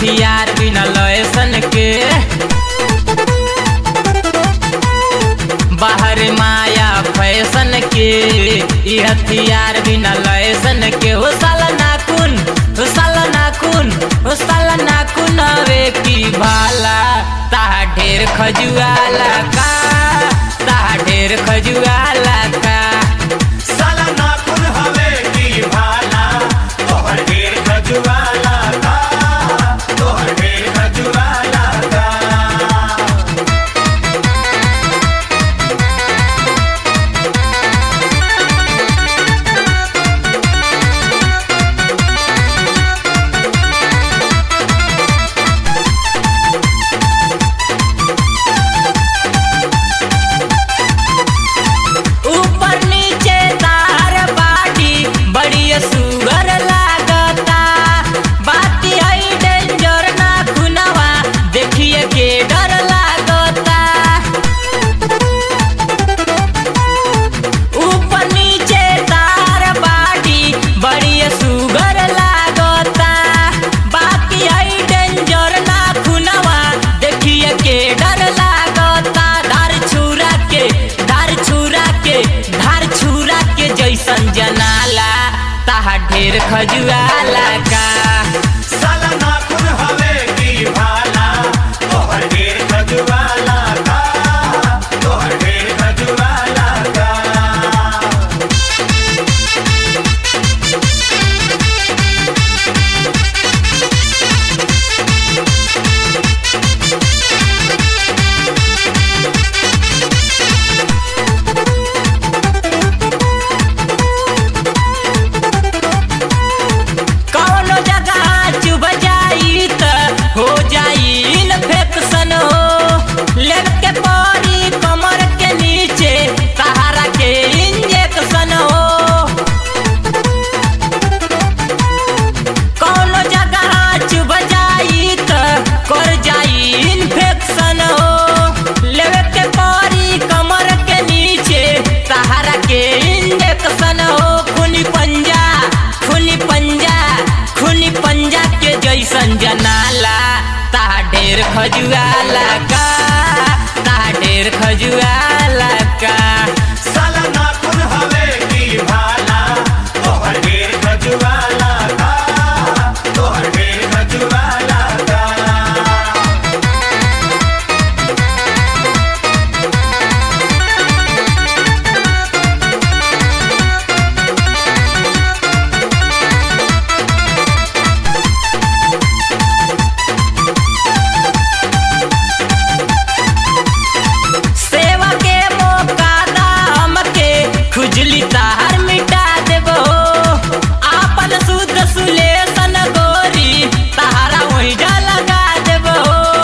हथियार बिना लयसन के बाहर माया फैशन के ई हथियार बिना लयसन के हो साला नाखून हो साला नाखून हो साला नाखून हवे की भाला ताहा ढेर खजुआला का ताहा ढेर खजुआला का साला नाखून हवे की भाला तोहर ढेर खजुआला का तोहर ढेर खजुआला का ऊपर नीचे तार बाटी बड़ी सुगर लागता बाती है डेंजर ना खुनवा देखिए के डर लागता ऊपर नीचे तार बाटी बड़ी सुगर लागता बाकी है डेंजर ना खुनवा देखिए के डर लागता धार छुरा के धार छुरा के धार छुरा के जैसन जनाला ताहा ढेर खजुआला का साला नाखून हवे की भाला तोहर ढेर खजुआला का तोहर ढेर खजुआला का कौनो जगह चुभ जाई त हो जाई इन्फेक्शन हो लेग के परी कमर के नीचे सहारा के इंजेक्शन हो कौनो जगह चुभ जाई त कर जाई इन्फेक्शन हो लेग के परी कमर के नीचे सहारा के इंजेक्शन हो खूनी पंजा खूनी पंजा खूनी पंजा के जैसन जनाला ताहा ढेर खजुआला का ताहा ढेर खजुआला का साला नाखून हवे की भाला तोहर ढेर खजुआला का तोहर ढेर खजुआला का सेवा के मौका दा हमके खुजली तार मिटा देबो आपन शुद्ध सुलेसन गोरी तारा वही लगा देबो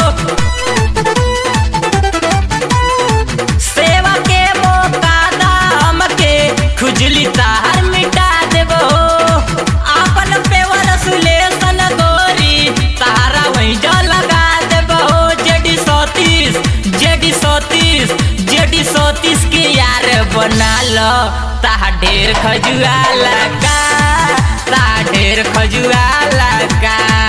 सेवा के मौका दा हमके खुजली तार मिटा देबो आपन पेवर सुलेसन गोरी तारा वही लगा देबो JD Satish JD Satish JD Satish के यार बना लो ताहा ढेर खजुआला का ताहा ढेर खजुआला का